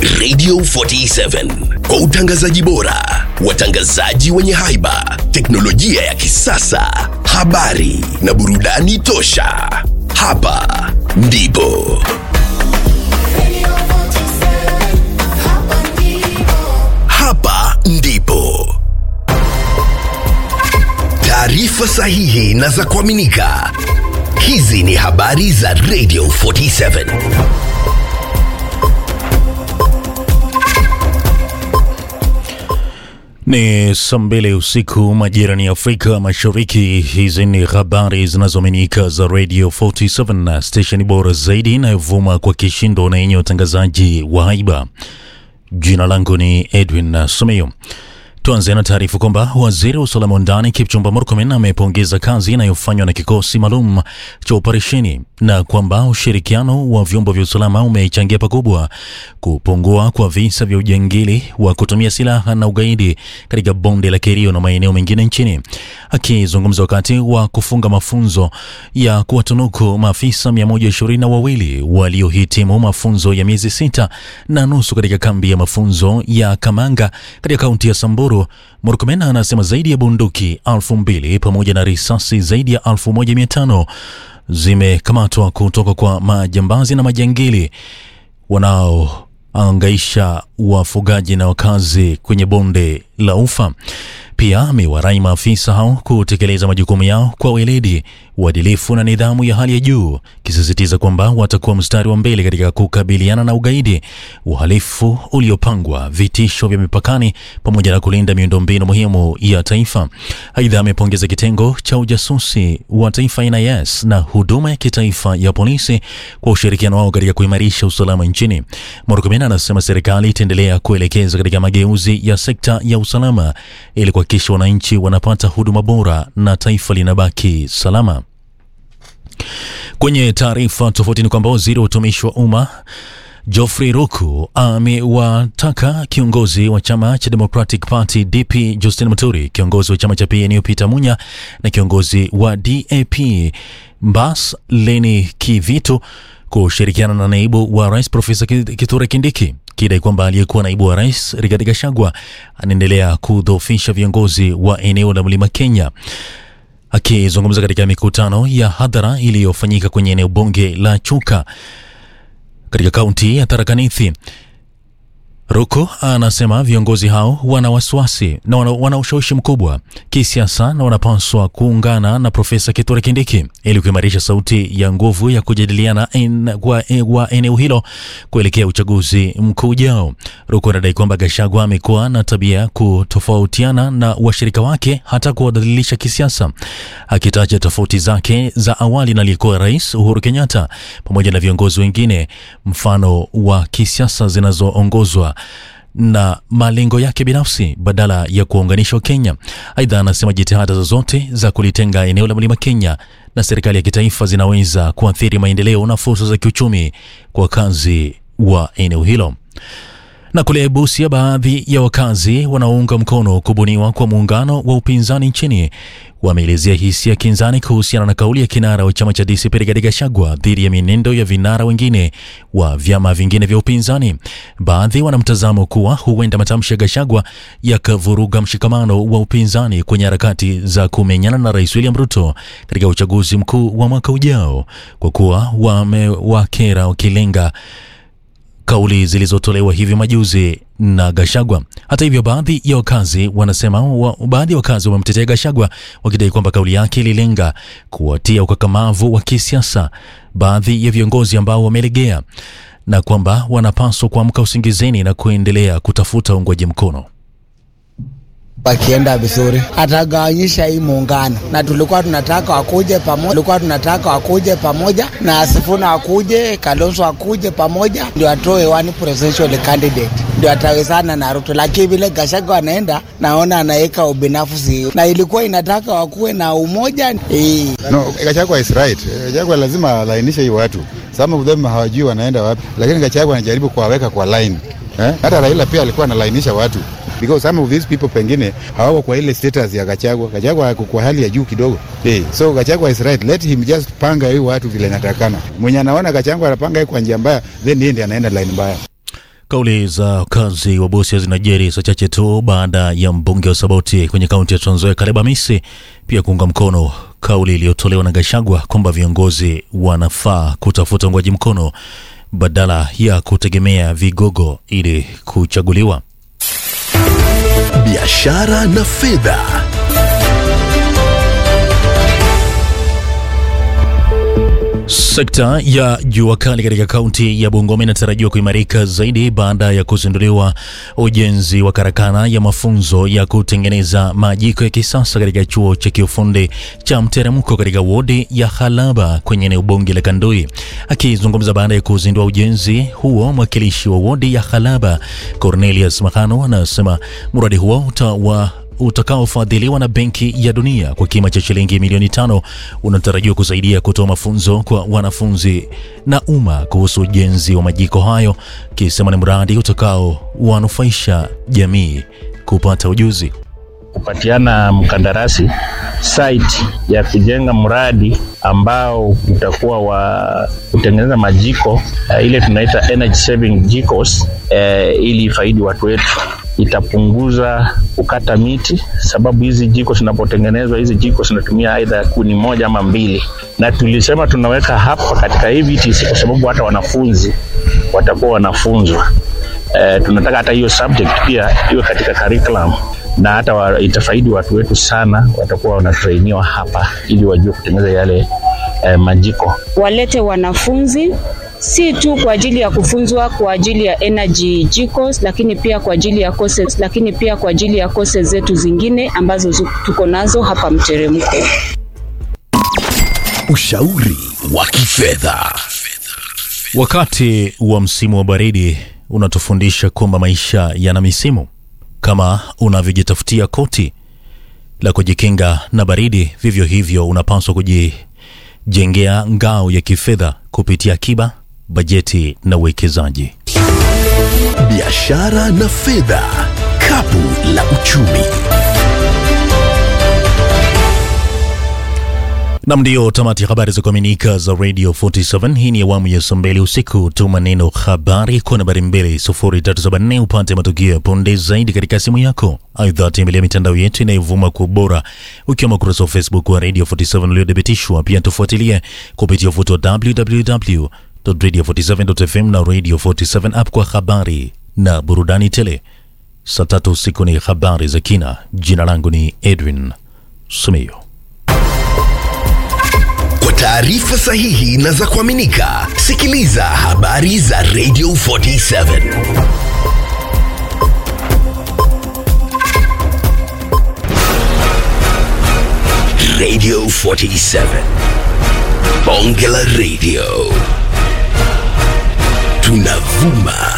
Radio 47 kwa utangazaji bora, watangazaji wenye haiba, teknolojia ya kisasa, habari na burudani tosha. Hapa ndipo hapa ndipo taarifa sahihi na za kuaminika. Hizi ni habari za Radio 47. Ni saa mbili usiku majirani ya Afrika Mashariki. Hizi ni habari zinazoaminika za Radio 47 na stesheni bora zaidi inayovuma kwa kishindo na yenye utangazaji wa haiba. Jina langu ni Edwin Sumeyo. Tuanze na taarifa kwamba waziri wa usalama wa ndani Kipchumba Murkomen amepongeza kazi inayofanywa na kikosi maalum cha operesheni na kwamba ushirikiano wa vyombo vya usalama umechangia pakubwa kupungua kwa visa vya ujangili wa kutumia silaha na ugaidi katika bonde la Kerio na maeneo mengine nchini. Akizungumza wakati wa kufunga mafunzo ya kuwatunuku maafisa 122 wawili waliohitimu mafunzo ya miezi sita na nusu katika kambi ya mafunzo ya Kamanga katika kaunti ya Samburu, Murkomen anasema zaidi ya bunduki elfu mbili pamoja na risasi zaidi ya elfu moja mia tano zimekamatwa kutoka kwa majambazi na majangili wanaoangaisha wafugaji na wakazi kwenye bonde la Ufa. Pia amewarai maafisa hao kutekeleza majukumu yao kwa weledi, uadilifu na nidhamu ya hali ya juu, kisisitiza kwamba watakuwa mstari wa mbele katika kukabiliana na ugaidi, uhalifu uliopangwa, vitisho vya mipakani pamoja na kulinda miundombinu muhimu ya taifa. Aidha, amepongeza kitengo cha ujasusi wa taifa NIS na huduma ya kitaifa ya polisi kwa ushirikiano wao katika kuimarisha usalama nchini. Murkomen anasema serikali itaendelea kuelekeza katika mageuzi ya sekta ya usalama ili kuhakikisha wananchi wanapata huduma bora na taifa linabaki salama. Kwenye taarifa tofauti ni kwamba waziri wa utumishi wa umma Geoffrey Ruku amewataka kiongozi wa chama cha Democratic Party DP Justin Muturi, kiongozi wa chama cha PNU Peter Munya na kiongozi wa DAP Mbas Leni Kivitu kushirikiana na naibu wa rais Profesa Kithure Kindiki kidai kwamba aliyekuwa naibu wa rais Rigathi Gachagua anaendelea kudhoofisha viongozi wa eneo la Mlima Kenya. Akizungumza katika mikutano ya hadhara iliyofanyika kwenye eneo bunge la Chuka katika kaunti ya Tharaka Nithi, Ruko anasema viongozi hao wana wasiwasi na wana, wana ushawishi mkubwa kisiasa na wanapaswa kuungana na Profesa Kithure Kindiki ili kuimarisha sauti ya nguvu ya kujadiliana en, kwa, e, wa eneo hilo kuelekea uchaguzi mkuu ujao. Ruko anadai kwamba Gachagua amekuwa na tabia ya kutofautiana na washirika wake hata kuwadhalilisha kisiasa, akitaja tofauti zake za awali na aliyekuwa Rais Uhuru Kenyatta pamoja na viongozi wengine mfano wa kisiasa zinazoongozwa na malengo yake binafsi badala ya kuwaunganisha Wakenya. Aidha, anasema jitihada zozote za kulitenga eneo la mlima Kenya na serikali ya kitaifa zinaweza kuathiri maendeleo na fursa za kiuchumi kwa wakazi wa eneo hilo. Na kule Busia, baadhi ya wakazi wanaounga mkono kubuniwa kwa muungano wa upinzani nchini wameelezea hisia kinzani kuhusiana na kauli ya kinara wa chama cha DCP Rigathi Gachagua dhidi ya mienendo ya vinara wengine wa vyama vingine vya upinzani. Baadhi wana mtazamo kuwa huenda matamshi ya Gachagua yakavuruga mshikamano wa upinzani kwenye harakati za kumenyana na Rais William Ruto katika uchaguzi mkuu wa mwaka ujao, kwa kuwa wamewakera wakilenga kauli zilizotolewa hivi majuzi na Gashagwa. Hata hivyo, baadhi ya wakazi wanasema wa, baadhi ya wakazi wamemtetea Gashagwa wakidai kwamba kauli yake ililenga kuwatia ukakamavu wa kisiasa baadhi ya viongozi ambao wamelegea na kwamba wanapaswa kuamka usingizini na kuendelea kutafuta uungwaji mkono. wakienda vizuri, atagawanyisha hii muungano, na tulikuwa tunataka wakuje pamoja, tulikuwa tunataka wakuje pamoja na Asifuna akuje, Kalonzo akuje pamoja, ndio atoe one presidential candidate, ndio atawezana na Ruto. Lakini vile Gachagua anaenda, naona anaweka ubinafsi, na ilikuwa inataka wakuwe na umoja eh. No, Gachagua is right. Gachagua lazima alainishe hii watu. Some of them hawajui wanaenda wapi, lakini Gachagua anajaribu kuwaweka kwa line. Eh? Hata Raila pia alikuwa analainisha watu because some of these people pengine hawako kwa ile status ya Gachagua. Gachagua ako kwa hali ya juu kidogo. Hey, so Gachagua is right. Let him just panga hii watu vile inatakana. Mwenye anaona Gachagua anapanga hii kwa njia mbaya, then yeye ndiye anaenda line mbaya. Kauli za wakazi wa Busia zinajiri saa chache tu baada ya mbunge wa Saboti kwenye kaunti ya Trans Nzoia Caleb Amisi pia kuunga mkono kauli iliyotolewa na Gachagua kwamba viongozi wanafaa kutafuta uungwaji mkono badala ya kutegemea vigogo ili kuchaguliwa. biashara na fedha. Sekta ya jua kali katika kaunti ya Bungoma inatarajiwa kuimarika zaidi baada ya kuzinduliwa ujenzi wa karakana ya mafunzo ya kutengeneza majiko ya kisasa katika chuo cha kiufundi cha Mteremko katika wodi ya Halaba kwenye eneo bunge la Kandui. Akizungumza baada ya kuzindua ujenzi huo, mwakilishi wa wodi ya Halaba Cornelius Mahano anasema mradi huo utawa utakaofadhiliwa na Benki ya Dunia kwa kima cha shilingi milioni tano unatarajiwa kusaidia kutoa mafunzo kwa wanafunzi na umma kuhusu ujenzi wa majiko hayo, kisema ni mradi utakaowanufaisha jamii kupata ujuzi. kupatiana mkandarasi site ya kujenga mradi ambao utakuwa wa kutengeneza majiko uh, ile tunaita energy saving jikos uh, ili ifaidi watu wetu itapunguza kukata miti, sababu hizi jiko zinapotengenezwa, hizi jiko zinatumia aidha kuni moja ama mbili, na tulisema tunaweka hapa katika hii VTC kwa sababu hata wanafunzi watakuwa wanafunzwa. Eh, tunataka hata hiyo subject pia iwe katika curriculum na hata wa, itafaidi watu wetu sana, watakuwa wanatrainiwa hapa ili wajue kutengeneza yale eh, majiko. walete wanafunzi si tu kwa ajili ya kufunzwa kwa ajili ya energy jikos, lakini pia kwa ajili ya courses, lakini pia kwa ajili ya courses zetu zingine ambazo zu- tuko nazo hapa Mteremko. Ushauri wa kifedha. Wakati wa msimu wa baridi unatufundisha kwamba maisha yana misimu. Kama unavyojitafutia koti la kujikinga na baridi, vivyo hivyo unapaswa kujijengea ngao ya kifedha kupitia akiba, bajeti na uwekezaji. Biashara na fedha. Kapu la uchumi. Nam, ndio tamati ya habari za kuaminika za Radio 47. Hii ni awamu ya saa mbili usiku. Tuma neno habari kwa nambari 2374 upate matukio ya punde zaidi katika simu yako. Aidha, tembelea mitandao yetu inayovuma kwa ubora, ukiwemo ukurasa wa Facebook wa Radio 47 uliothibitishwa. Pia tufuatilie kupitia ufuto wa www.radio47.fm na Radio 47 app kwa habari na burudani tele. Saa tatu usiku ni habari za kina. Jina langu ni Edwin Sumeyo. Kwa taarifa sahihi na za kuaminika, sikiliza habari za Radio 47. Radio 47. Bonge la Radio. Tunavuma